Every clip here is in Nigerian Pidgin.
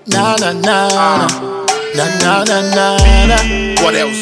Na na na na na na na na na. What else?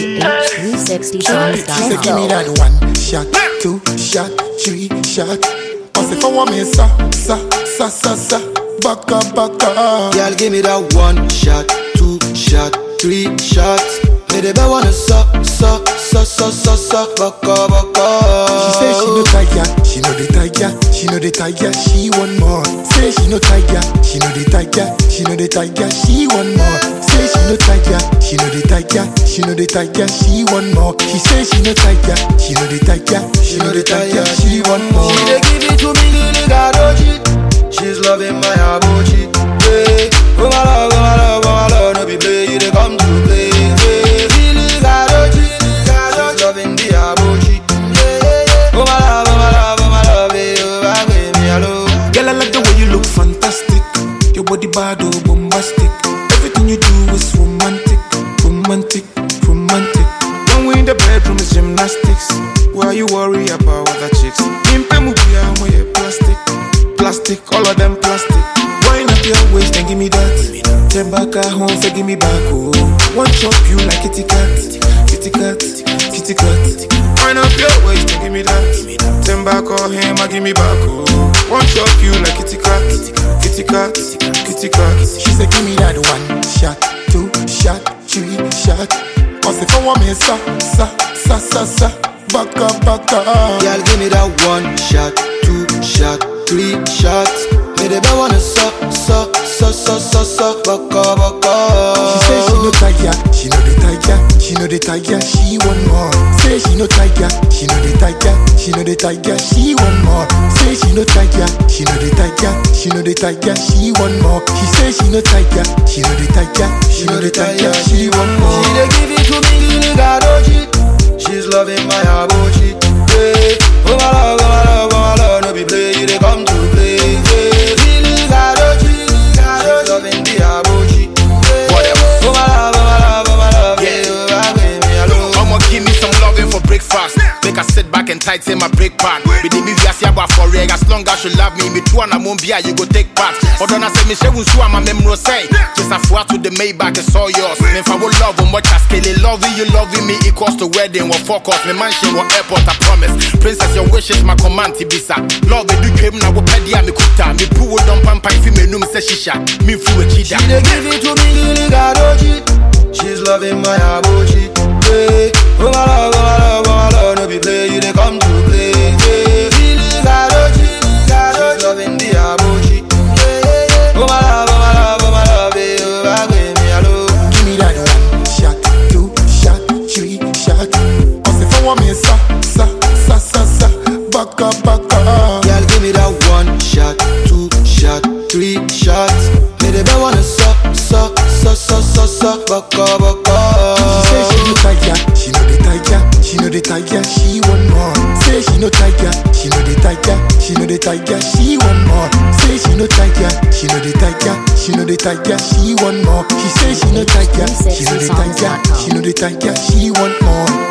H360 She say give me that one shot, two shot, three shot. I say for one me sa sa sa sa sa. Back up, back up. Girl, give me that one shot, two shot, three shots. Me the best wanna suck, suck, suck, suck, suck, suck, baka, baka. She say she no tiger, she know the tiger, she know the tiger, she want more. Say she no tiger, she know the tiger, she know the tiger, she want more. Say she no tiger, she know the tiger, she know the tiger, she want more. She say she no tiger, she know the tiger, she know the tiger, she want more. She dey give it to me, Lily Gadoji. She's loving my abochi. Yeah. Oh my love, oh my love, oh my love, no be play, you dey come to play. Yeah. Lily Gadoji, she's loving the abochi. Yeah, yeah, yeah. Oh my love, oh my love, oh my love, eh, oh my baby, hello. Girl, I like the way you look fantastic. Your body bad, oh, bombastic. Everything you do is romantic, romantic, romantic. When we in the bedroom, it's gymnastics. Why you worry about other chicks? Pimpe mubia, moye plastic, plastic, all of them plastic. Wind up your waist and give me that. Ten back at home, say give me back, oh. One chop you like kitty cat, kitty cat, kitty cat. Wind up your waist and give me that. Ten back on him, I give me back, oh. One chop you like kitty cat, kitty cat, kitty cat. She say give me that one shot, two shot, three shot. I say for one me sa sa sa sa sa. Back up, back up. Girl, give me that one shot, two shot, three shots. Me the best wanna suck, suck, suck, suck, suck, suck, baka, baka. She say she no tiger, she know the tiger, she know the tiger, she want more. Say she no tiger, she know the tiger, she know the tiger, she want more. Say she no tiger, she know the tiger, she know the tiger, she want more. She say she no tiger, she know the tiger, she know the tiger, she want more. She dey give it to me, Lily Gadoji. She's loving my abochi. Yeah. Oh my love, oh my love, oh my love, no be play, you dey come to play. Yeah. Lily Gadoji, she's loving the abochi. Yeah. What else? Oh my love, oh my love, oh my love, yeah, oh my baby, hello. I'ma give me some loving for breakfast. Make her sit back and tighten my break pad. Be the movie I see about for reg. As long as you love me, me too and I won't be you go take part. Although I say me she won't sue my memory say. Just a four to the Maybach, it's all yours. Me if I will love much as scale loving you, loving me equals to wedding. What focus, me mansion, what airport, I promise. Princess, your wishes, my command, Tibisa. Love me do came now, what pedia, me kuta. Me poo don't pampa if you me num say shisha. Me fu a She chida. dey give it to me, Lily Gadoji. She's loving my abochi. Yeah. Oh my love, oh my love, oh my love, no be play, you dey come to play. Yeah. Lily Gadoji, she's loving the abochi. Yeah, yeah, yeah. Oh my love, oh my love, oh my love, eh, oh my baby, hello. Give me that one shot, two shot, three shot. I say for one me sa sa sa sa sa. Back up, back up. Girl, give me that one shot, two shot, three shots. Me the best wanna suck, suck, suck, suck, suck, suck, baka, baka. She say she no tiger, she know the tiger, she know the tiger, she want more. Say she no tiger, she know the tiger, she know the tiger, she want more. Say she no tiger, she know the tiger, she know the tiger, she want more. She say she no tiger, she know the tiger, she know the tiger, she want more.